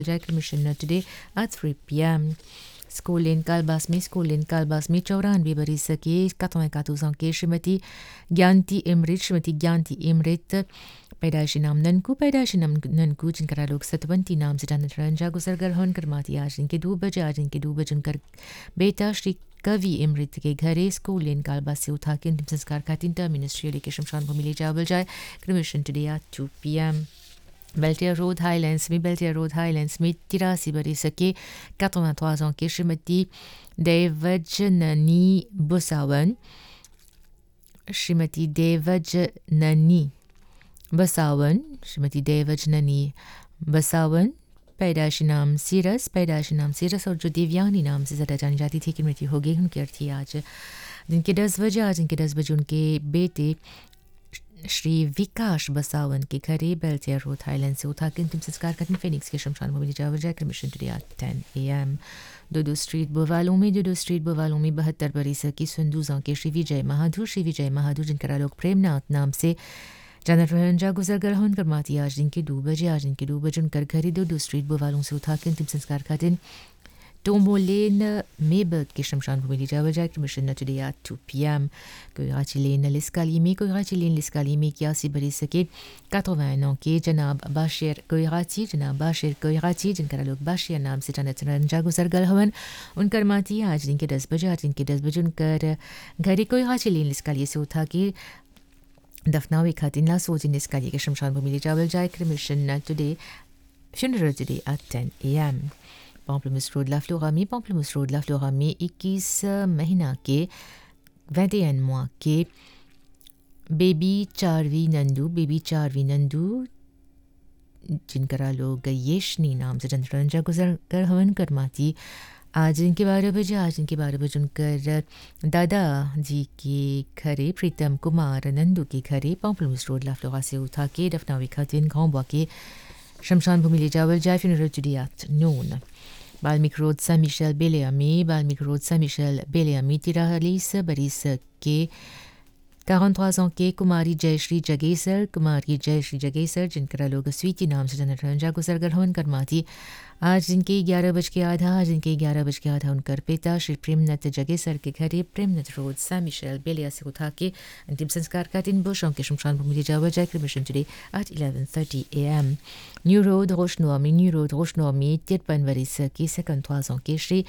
Commissioner today at 3 p.m. School in कालबास में school in कालबास में चौरानवे बरस के quatre-vingt-quatorze ans के श्रीमती ज्ञानती इमृत श्रीमती ज्ञानती इमृत पैदाइशी नाम ननकू पैदाइशी नाम ननकू जिनका लोग सतवंती नाम से जानते रंजा गुजर कर हन करमाती आज इनके दो बजे आज इनके दो बजे उनकर बेटा श्री कवि इमृत के घरे स्कूल इन कालबास से उठा के अंतिम संस्कार का तीन मिनिस्ट्री के शमशान भूमि ले जावल जाए cremation today at two p m Beltier road Highlands में बेल्टियर रोड हाईलैंड्स में तिरासी बरस के 83 ans के श्रीमती देवजननी बुसावन श्रीमती देवजननी बसावन श्रीमती देवजननी बसावन पैदाइशी नाम सीरस पैदाइशी नाम सीरस और जो दिव्यानी नाम से ज़्यादा जानी जाती थी कि मृत्यु हो गई उनकी अर्थी आज दिन के दस बजे आज इनके दस बजे उनके बेटे श्री विकास बसावन के घरे बेल्टियर रोड थाईलैंड से उठा के अंतिम संस्कार करने फिनिक्स के शमशान भूमि जावर जाकर mission today at ten a M दोदो स्ट्रीट बोवालों में दोदो स्ट्रीट बोवालों में बहत्तर बरिस की सुंदूजा के श्री विजय महाधुर श्री विजय महाधुर जिनका लोग प्रेमनाथ नाम से जानत रंजा गुजर कर हन कर माती आज दिन के दो बजे आज दिन के दो बजे उनकर घरे दो दो स्ट्रीट बोवालों से उठा के अंतिम संस्कार का दिन टोमोलेन मेबर्ग के शमशान भूमि जावर जाए mission today at two p m कोई लेन लिस्काली में कोई लेन लिस्काली में क्या सी बरी सके 80 ans के जनाब बाशिर कोयराची जनाब बाशिर कोयराची जिनका लोग बाशिर नाम से जानत रंजा गुजर गल हवन उनकर माती आज दिन के दस बजे आज दिन के दस बजे उनकर घरे कोई लेन लिस्काली से उठा के दफनावे खातिर ना सोचिन लिस्काली के शमशान भूमि जावल जाए mission today funeral today at 10 a.m. Pamplemousse Road La Floramie, Pamplemousse Road La Floramie, 21 महीना के 21 mois के बेबी चारवी नंदू बेबी चारवी नंदू जिनका लोग येशनी नाम से चंद्रंजा गुजर कर हवन करमाती आज इनके बारह बजे आज इनके बारह बजे उनकर दादा जी के घरे प्रीतम कुमार नंदू के घरे पॉम्पलमूस रोड लाफ्लोरा से उठा के दफनावी खातिन गाँव के शमशान भूमि ले जावल जाए funeral today at noon. Balmik Road Saint-Michel Béléami, Balmik Road Saint-Michel Béléami, Tiralis Baris के 43 ans के कुमारी जयश्री जगेसर कुमारी जयश्री जगेसर जिनका लोग स्वीति नाम से जनर रंजा गुजर गल हवन करमाती आज जिनके ग्यारह बज के आधा आज जिनके ग्यारह बज के आधा उनकर पिता श्री प्रेमनथ जगेसर के घरे प्रेमनथ रोड सैन मिशेल बेलिया से उठा के अंतिम संस्कार का दिन बुशों के शमशान भूमि जावा जाए mission today at eleven thirty a m new road रोशनोमी न्यू रोड रोशनोमी तिरपन वरिस की सेकंड थ्वाजों के श्री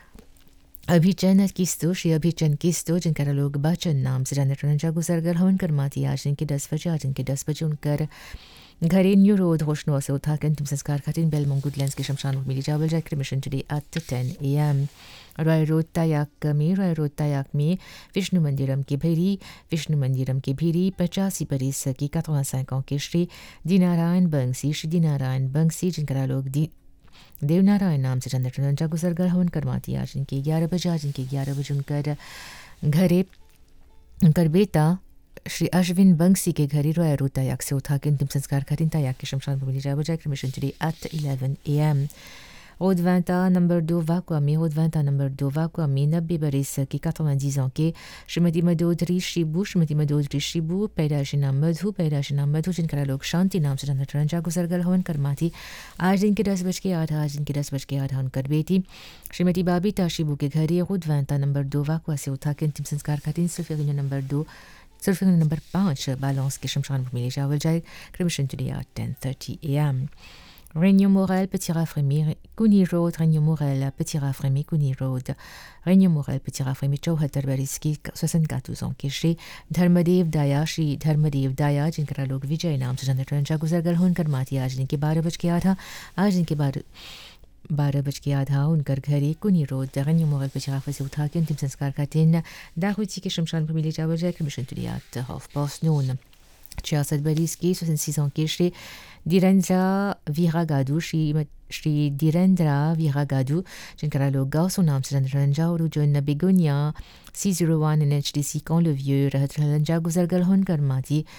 अभिचन किस्तो श्री अभिचन किस्तो जिनका लोग बचन नाम से जानते रंजा गुजर गल हवन कर माती आज इनके दस बजे आज इनके दस बजे उनकर घरे न्यू रोड होशनो से उठा के अंतिम संस्कार खातिर बेल मंगुडलैंड के शमशान मिली जावल जाए mission today at ten a m Roy road तायाक में रॉय रोड तायाक में विष्णु मंदिरम के भीरी विष्णु मंदिरम के भीरी पचासी बरिस की कतवा सैकों के श्री दीनारायण बंसी श्री दीनारायण बंसी जिनका लोग दी देवनारायण नाम से चंद्र रंजा गुजर गल हवन करवाती आज इनके ग्यारह बजे आज इनके ग्यारह बजे उनकर घरे उनकर बेटा श्री अश्विन बंसी के घरे रोया रो तयाक से उठा के अंतिम संस्कार खातिर तयाक के शमशान भूमि जाए बजाय mission today at eleven a m Route 20 number 2 Vakwami, Route 20 number 2 Vakwami, नब्बे बरस की 90 ans के श्रीमती मदोदरी शिबू श्रीमती मदोदरी शिबू पैदाशी नाम मधु पैदाशी नाम मधु जिनका लोग शांति नाम से जानते रंजा गुजर गल हवन करमाती आज दिन के दस बज के आधा आज दिन के दस बज के आधा उनकर बेटी श्रीमती बाबीता शिबू के घरे रोड वैंता नंबर दो वाकवा से उठा के अंतिम संस्कार का दिन सिर्फ नंबर दो सिर्फ नंबर पाँच बालौंस के शमशान भूमि ले जावल जाए cremation today at ten thirty a m Réunion Morel, Petit Rafremi, Kuni Road, Réunion Morel, Petit Rafremi, Kuni Road, Réunion Morel, Petit Rafremi, Chauhatar Bariski, 74 ans के श्री धर्मदेव दाया श्री धर्मदेव दाया जिनका लोग विजय नाम से जानते रंजा गुजर गल होन कर माती आज दिन के बारह बज के आधा आज दिन के बारह बारह बज के आधा उनकर घरे कुनी रोड दरन्यू मोगल पचाराफा से उठा के अंतिम संस्कार का दिन दाहुची के शमशान पर मिले जावर जाए मिशन तुलियात हाफ पास नून छियासठ बरिस की सोixante ans के श्री धीरेन्द्र वीरागादू श्री श्री धीरेन्द्र वीरागादू जिनका लोग गाँव सो नाम से रंजा और जो न begonia C zero one N H D C कौन लो व्यू रहत रंजा गुजर गल होन कर माती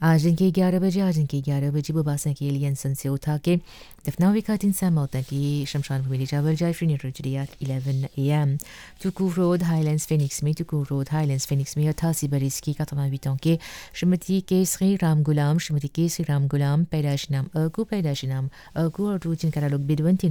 आज दिन के ग्यारह बजे आज दिन के ग्यारह बजे बुबासा के एलियंसन से उठा के दफनावी का दिन मौत की शमशान भूमि चावल जाए free neutral at eleven a m Tuku road Highlands Phoenix में टुकू रोड हाईलैंड्स फिनिक्स में अट्ठासी बरस की कतमावीत के श्रीमती केसरी राम गुलाम श्रीमती केसरी राम गुलाम पैदाश नाम अगू पैदाश नाम अगू और जिनका लोग बिदवंती